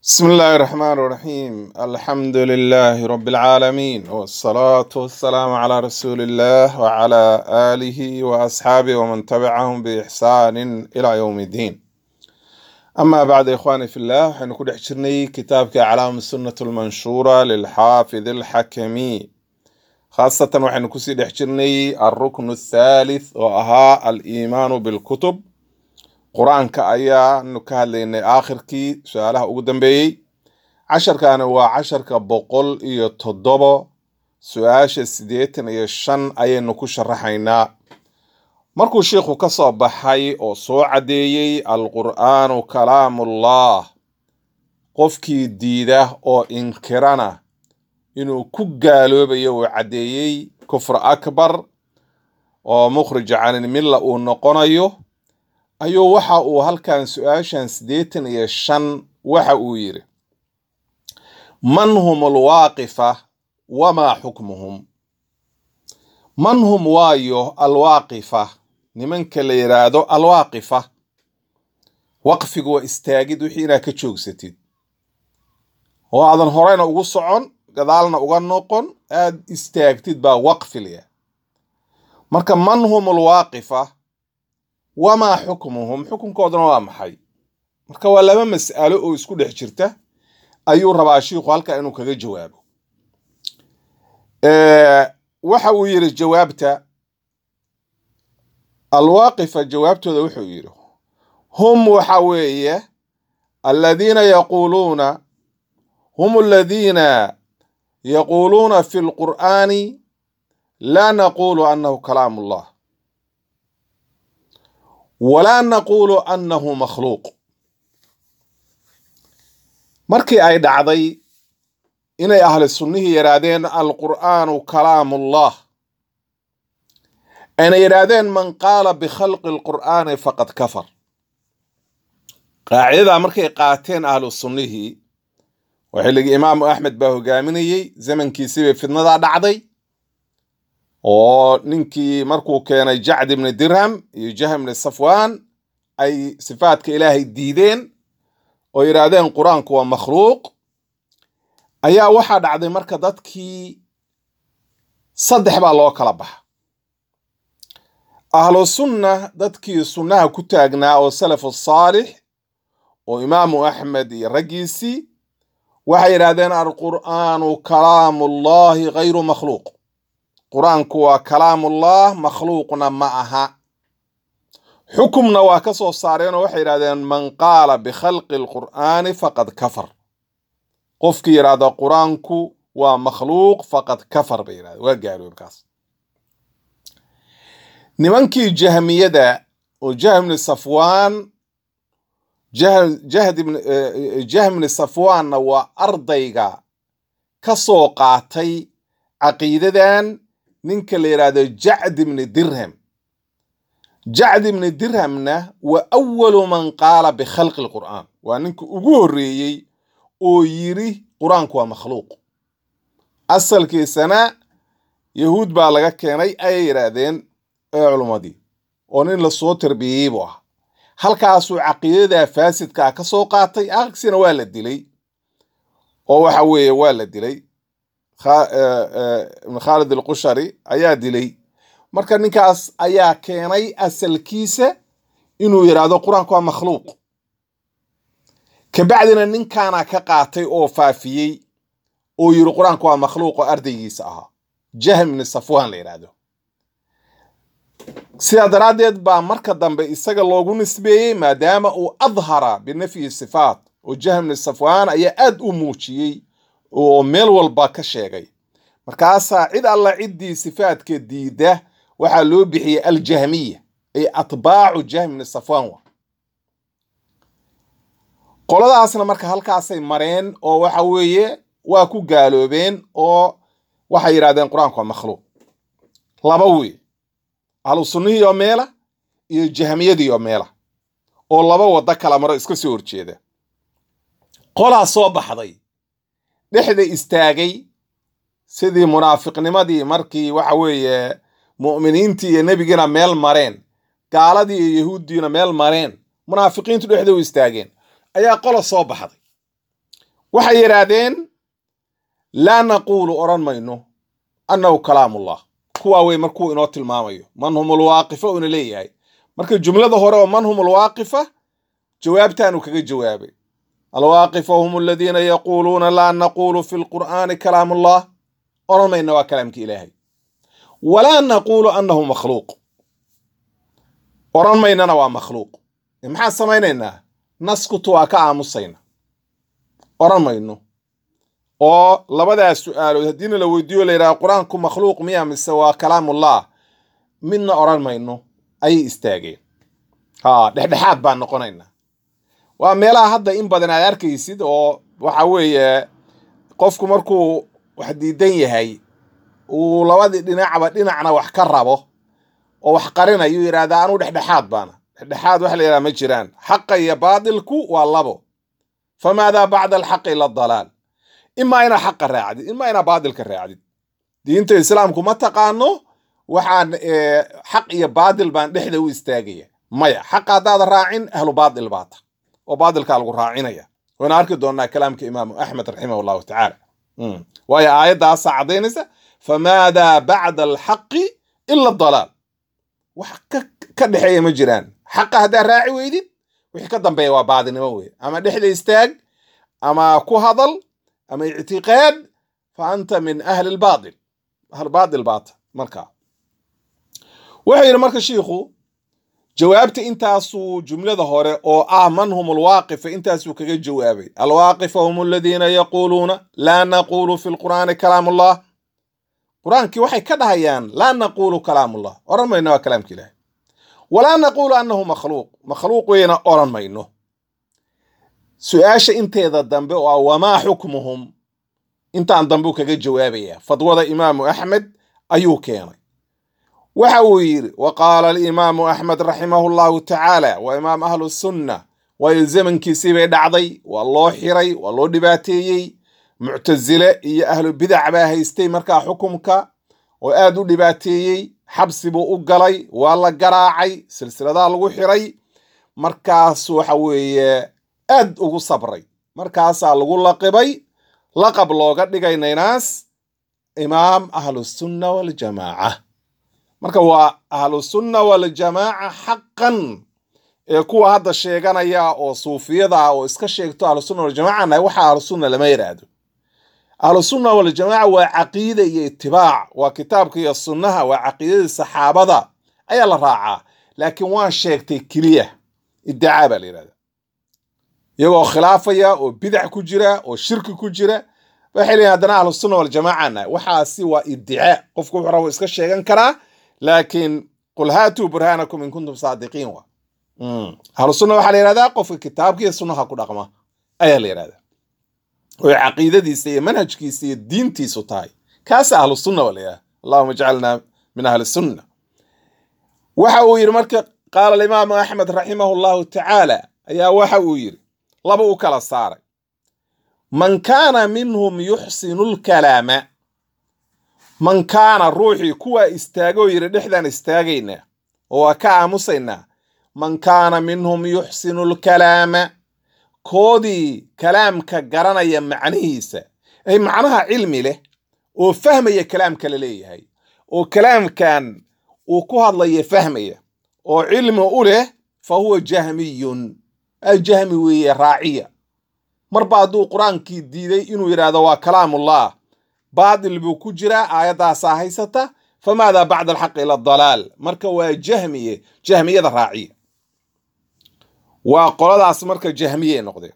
بسم الله الرحمن الرحيم الحمد لله رب العالمين والصلاة والسلام على رسول الله وعلى آله وأصحابه ومن تبعهم بإحسان إلى يوم الدين أما بعد إخواني في الله حنكون حشرني كتابك أعلام السنة المنشورة للحافظ الحكمي خاصة وحن كسي حشرني الركن الثالث وأها الإيمان بالكتب qur-aanka ayaanu ka hadlaynay aakhirkii su-aalaha ugu dambeeyey casharkana waa casharka boqol iyo toddobo su-aasha siddeetan iyo shan ayaynu ku sharaxaynaa markuu sheikhu ka soo baxay oo soo caddeeyey alqur'aanu kalaamullah qofkii diida oo inkirana inuu ku gaaloobayo uu caddeeyey kufr akbar oo mukhrij canilmilla uu noqonayo ayuu waxa uu halkan su-aashan siddeetan iyo shan waxa uu yidhi man hum alwaaqifa wamaa xukmuhum man hum waayo alwaaqifa nimanka la yidhaahdo alwaaqifa waqfigu waa istaagid wixii inaad ka joogsatid oo aadan horeyna ugu socon gadaalna uga noqon aad istaagtid baa waqfilya marka man hum alwaaqifa wamaa xukmuhum xukunkooduna waa maxay marka waa laba mas'alo oo isku dhex jirta ayuu rabaa shiikhu halkaa inuu kaga jawaabo waxa uu yidhi jawaabta alwaaqifa jawaabtooda wuxuu yidhi hum waxa weeye aladiina yaquuluuna hum aladiina yaquuluuna fi lqur'aani laa naqulu annahu kalaam ullah walaa naquulu annahu makhluuq markii ay dhacday inay ahli sunnihii yidhaahdeen alqur'aanu kalaamullah ayna yidhaahdeen man qaala bikhalqi alqur'aani faqad kafar qaacidadaa markay qaateen ahlu sunnihii oo xilligii imaamu axmed baa hogaaminayey zamankiisii bay fidnadaa dhacday oo ninkii markuu keenay jacd ibni dirham iyo jahm ibni safwan ay sifaadka ilaahay diideen oo yidhaahdeen qur-aanku waa makhluuq ayaa waxaa dhacday marka dadkii saddex baa loo kala baxa ahlu sunna dadkii sunnaha ku taagnaa oo salafu saalix oo imaamu axmed iyo raggiisii waxay yidhahdeen alqur'aanu kalaamullahi gayru makhluuq qur-aanku waa kalaamullah makhluuqna ma aha xukumna waa ka soo saareenoo waxay yidhahdeen man qaala bikhalqi alqur'aani faqad kafar qofkii yidhaahda qur-aanku waa makhluuq faqad kafar bay yidhahdeen waa gaaloobkaas nimankii jahmiyada oo jahmni safwaan jahmni safwaanna waa ardayga ka soo qaatay caqiidadan ninka la yidhaahdo jacd ibni dirham jacd ibni dirhamna waa awalu man qaala bikhalqi lqur'aan waa ninka ugu horreeyey oo yiri qur-aanku waa makhluuq asalkiisana yahuud baa laga keenay ayay yidhaahdeen ee culummadii oo nin lasoo tarbiyeyey buu ah halkaasuu caqiidadaa faasidkaa ka soo qaatay aksina waa la dilay oo waxa weeye waa la dilay ibn khaalid alqushari ayaa dilay marka ninkaas ayaa keenay asalkiisa inuu yidhaahdo qur-aanku waa makhluuq kabacdina ninkaana ka qaatay oo faafiyey oo yiri qur-aanku waa makhluuq oo ardaygiisa ahaa jahm ibni safwan la yidhaahdo sidaa daraaddeed baa marka dambe isaga loogu nisbeeyey maadaama uu adhara binafyi sifaat oo jahm ibni safwan ayaa aad u muujiyey oo meel walba ka sheegay markaasaa cid alla ciddii sifaadka diida waxaa loo bixiyey aljahmiya ay atbaacu jahmni safwan wa qoladaasna marka halkaasay mareen oo waxa weeye waa ku gaaloobeen oo waxay yidhahdeen qur-aanku waa makhluuq laba wey ahlu sunnihii oo meela iyo jahmiyadii oo meela oo laba waddo kala maro iska soo horjeeda qolaa soo baxday dhexda istaagay sidii munaafiqnimadii markii waxa weeye mu'miniintii iyo nebigiina meel mareen gaaladii iyo yahuuddiina meel mareen munaafiqiintu dhexda u istaageen ayaa qola soo baxday waxay yidhaahdeen laa naquulu odhan mayno annahu kalaamullah kuwaa wey markuu inoo tilmaamayo man hum alwaaqifa uuna leeyahay marka jumlada hore oo man hum alwaaqifa jawaabtaanu kaga jawaabay alwaaqifa hum aladiina yaquuluuna laa naquulu fi lqur'aani kalaamullah odhan mayna waa kalaamka ilaahay walaa naquulu annahu makhluuq odhan maynana waa makhluuq maxaan samaynaynaa naskutu waa ka aamusayna odhan mayno oo labadaas su-aalood haddiina la weydiiyo la yidhaha qur-aanku makhluuq miya mise waa kalaamullah midna odhan mayno ayay istaageen ha dhexdhexaad baan noqonaynaa waa meelaha hadda in badan aad arkaysid oo waxa weeye qofku markuu wax diidan yahay uu labadii dhinacba dhinacna wax ka rabo oo wax qarinayu yidhahdaa anuu dhexdhexaad baana dhexdhexaad wax la yidhaha ma jiraan xaqa iyo baadilku waa labo famaadaa bacda alxaqi ila dalaal imaa inaa xaqa raacdid imaa inaa baadilka raacdid diinta islaamku ma taqaano waxaan xaq iyo baadil baan dhexda u istaagaya maya xaqa haddaada raacin ahlu baadil baata oo baadilkaa lagu raacinaya wayna arki doonaa kalaamka imaamu axmed raximah allahu tacaala waayo aayaddaasaa caddaynaysa famaadaa bacda alxaqi ila dalaal wax ka dhexeeya ma jiraan xaqa haddaa raaci weydid wixii ka dambeeya waa baadinimo weye ama dhexda istaag ama ku hadal ama ictiqaad fa anta min ahli lbaadil ahl baadil baata markaa wuxuu yidhi marka shiikhu jawaabta intaasuu jumlada hore oo ah man hum alwaaqifa intaasuu kaga jawaabay alwaaqifa hum aladiina yaquuluuna laa naquulu fi lqur'aani kalaamullah qur-aankii waxay ka dhahayaan laa naquulu kalaamullah odhan mayno waa kalaamka ilaahay walaa naquulu annahu makhluuq makhluuq weyna odhan mayno su-aasha inteeda dambe oo ah wamaa xukmuhum intaan dambeu kaga jawaabaya fadwada imaamu axmed ayuu keenay waxa uu yidhi wa qaala alimaamu axmed raximahu llahu tacaala waa imaam ahlu sunna waayo zamankiisii bay dhacday waa loo xiray waa loo dhibaateeyey muctasile iyo ahlu bidac baa haystay markaa xukumka oo aad u dhibaateeyey xabsi buu u galay waa la garaacay silsiladaha lagu xiray markaas waxa weeye aad ugu sabray markaasaa lagu laqibay laqab looga dhigay naynaas imaam ahlusunna waljamaaca marka waa ahlusunna waljamaaca xaqan ee kuwa hadda sheeganaya oo suufiyada ah oo iska sheegto ahlusunna waljamaaca nahay waxa ahlusunna lama yidhaahdo ahlusunna waljamaaca waa caqiida iyo itibaac waa kitaabka iyo sunnaha waa caqiidadii saxaabada ayaa la raacaa laakiin waan sheegtay keliya iddacaa baa la yidhahda iyagoo khilaafaya oo bidac ku jira oo shirki ku jira waxay leeyihin haddana ahlusunna waljamaaca nahay waxaasi waa iddicaa qofku wuxuu rabo iska sheegan karaa laakiin qul haatuu burhaanakum in kuntum saadiqiin wa ahlusunna waxaa la yidhahdaa qofka kitaabka iyo sunnaha ku dhaqma ayaa la yidhahdaa oy caqiidadiisa iyo manhajkiisa iyo diintiisu tahay kaasa ahlu sunna waa la yidhahda allahuma ijcalna min ahli sunna waxa uu yidhi marka qaala alimaamu axmed raximahu llahu tacaala ayaa waxa uu yidhi laba u kala saaray man kaana minhum yuxsinu lkalaama man kaana ruuxii kuwaa istaagoo yidhi dhexdaan istaagaynaa oo waa ka aamusaynaa man kaana minhum yuxsinu lkalaama koodii kalaamka garanaya macnihiisa ay macnaha cilmi leh oo fahmaya kalaamka la leeyahay oo kalaamkan uu ku hadlaya fahmaya oo cilmi u leh fa huwa jahmiyun jahmi weeye raaciya marba hadduu qur-aankii diiday inuu yidhaahdo waa kalaamullah baadil buu ku jiraa aayaddaasaa haysata famaadaa bacda alxaqi ila dalaal marka waa jahmiye jahmiyada raaciya waa qoladaas marka jahmiyey noqdeen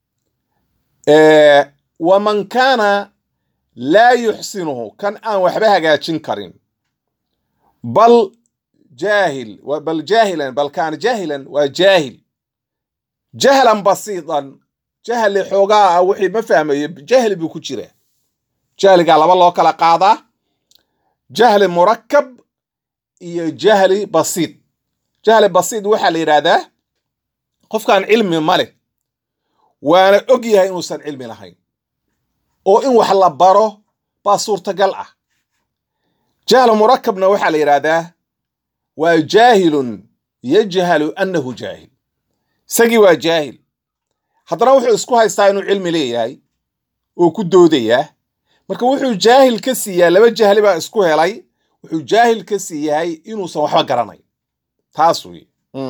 waman kaana laa yuxsinuhu kan aan waxba hagaajin karin bal jaahil bal jaahilan bal kaana jaahilan waa jaahil jahlan basiidan jahli xoogaa ah wixii ma fahmayo jahli buu ku jiraa jahligaa laba loo kala qaadaa jahli murakab iyo jahli basiid jahli basiid waxaa la yidhaahdaa qofkaan cilmi ma leh waana og yahay inuusan cilmi lahayn oo in wax la baro baa suurtagal ah jahlu murakabna waxaa la yidhaahdaa waa jaahilun yajhalu annahu jaahil isagii waa jaahil haddana wuxuu isku haystaa inuu cilmi leeyahay oo ku doodayaa marka wuxuu jaahil ka siiyaa laba jahli baa isku helay wuxuu jaahil ka siiyahay inuusan waxba garanay taas wey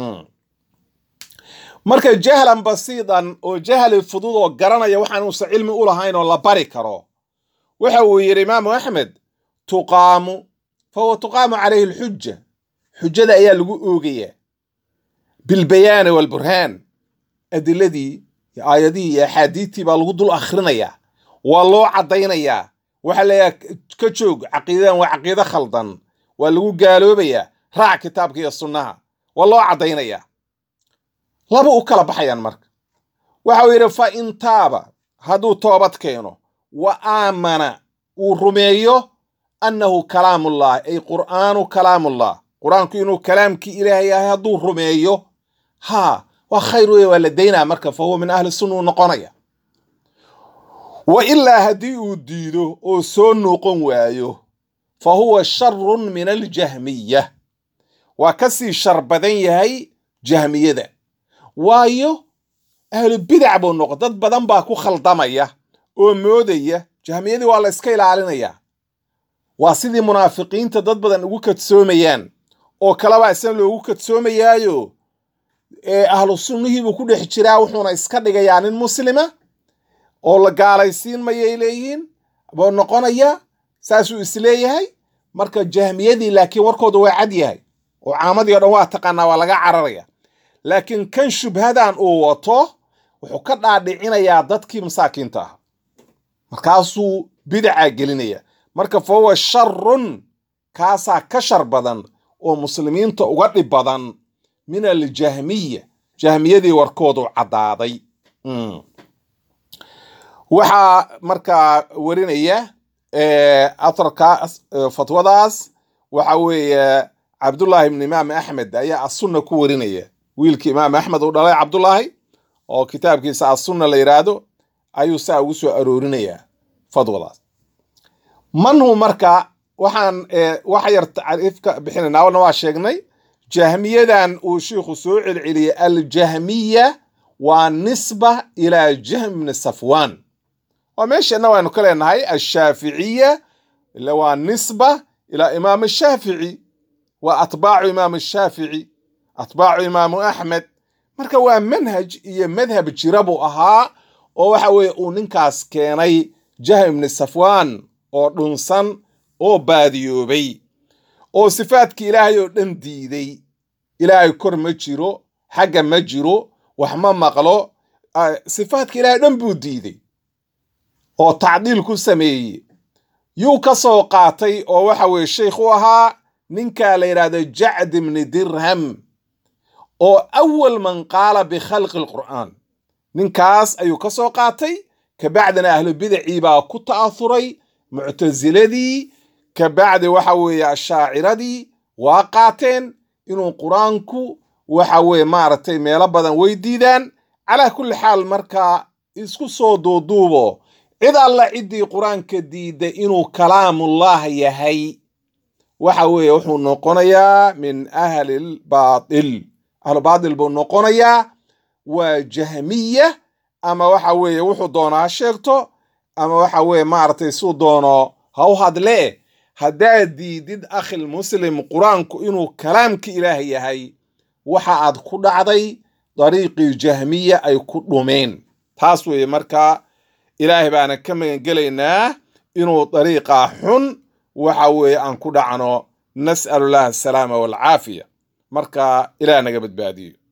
marka jahlan basiidan oo jahli fudud oo garanaya waxaan uusan cilmi u lahayn oo la bari karo waxa uu yidhi imaamu axmed tuqaamu fahuwa tuqaamu calayhi alxuja xujada ayaa lagu oogayaa bilbayaani walburhaan adiladii iyo aayadihii iyo axaadiidtii baa lagu dul akhrinayaa waa loo caddaynayaa waxaa leeyahay ka joog caqiidadan waa caqiido khaldan waa lagu gaaloobayaa raac kitaabka iyo sunnaha waa loo caddaynayaa laba u kala baxayaan marka waxa uu yidhi fa in taaba hadduu toobad keeno wa aamana uu rumeeyo annahu kalaamullahi ay qur'aanu kalaamullah qur-aanku inuu kalaamkii ilaahay yahay hadduu rumeeyo haa waa khayr wey waa la daynaa marka fa huwa min ahli sunna uu noqonaya wa ilaa haddii uu diido oo soo noqon waayo fa huwa sharun min aljahmiya waa ka sii shar badan yahay jahmiyada waayo ahlu bidac buu noqon dad badan baa ku khaldamaya oo moodaya jahmiyadii waa la iska ilaalinayaa waa sidii munaafiqiinta dad badan ugu kadsoomayaan oo kalebaa isna loogu kadsoomayaayo ee ahlu sunnihiibuu ku dhex jiraa wuxuuna iska dhigayaa nin muslima oo la gaalaysiin mayay leeyihiin buu noqonaya saasuu isleeyahay marka jahmiyadii laakiin warkooda waa cad yahay oo caamadii o dhan waa taqaanaa waa laga cararaya laakiin kan shubhadan uu wato wuxuu ka dhaadhicinayaa dadkii masaakiinta ah markaasuu bidaca gelinaya marka fa huwa sharun kaasaa ka shar badan oo muslimiinta uga dhib badan min aljahmiya jahmiyadii warkoodu caddaaday waxaa markaa warinaya atarkaas fatwadaas waxa weeye cabdullaahi ibn imaam axmed ayaa asunna ku warinaya wiilkii imaam axmed uu dhalay cabdullaahi oo kitaabkiisa asunna la yidhaahdo ayuu saa ugu soo aroorinayaa fadwadaas manhu marka waxaan wax yar tacriif ka bixinaynaa wana waa sheegnay jahmiyadan uu shiikhu soo celceliyey aljahmiya waa nisba ilaa jahm bni safwan waa meeshana waanu ka leenahay ashaaficiya ila waa nisba ilaa imaam shaafici waa atbaacu imaam shaafici atbaacu imaamu axmed marka waa manhaj iyo madhab jira buu ahaa oo waxa weeye uu ninkaas keenay jahm ibni safwan oo dhunsan oo baadiyoobay oo sifaadkii ilaahay oo dhan diiday ilaahay kor ma jiro xagga ma jiro wax ma maqlo sifaadka ilaahay dhan buu diiday oo tacdiil ku sameeyey yuu ka soo qaatay oo waxa weeye sheikh u ahaa ninkaa la yidhaahdo jacd ibni dirham oo awal man qaala bikhalqi alqur'aan ninkaas ayuu ka soo qaatay kabacdina ahlu bidacii baa ku ta'ahuray muctasiladii kabacdi waxa weeye ashaaciradii waa qaateen inuu qur-aanku waxa weeye maaragtay meelo badan way diidaan calaa kulli xaal markaa isku soo duuduubo cid alla ciddii qur-aanka diidda inuu kalaamullah yahay waxa weeye wuxuu noqonayaa min ahli lbaatil ahlu baatil buu noqonayaa waa jahmiya ama waxa weeye wuxuu doono ha sheegto ama waxa weeye maaragtay suu doono ha u hadlee haddaad diidid akhil muslim qur-aanku inuu kalaamka ilaah yahay waxa aad ku dhacday dariiqii jahmiya ay ku dhumeen taas weeye markaa ilaahay baana ka magangelaynaa inuu dariiqaa xun waxa weeye aan ku dhacno nas'alullahi asalaama waalcaafiya marka ilaah naga badbaadiyo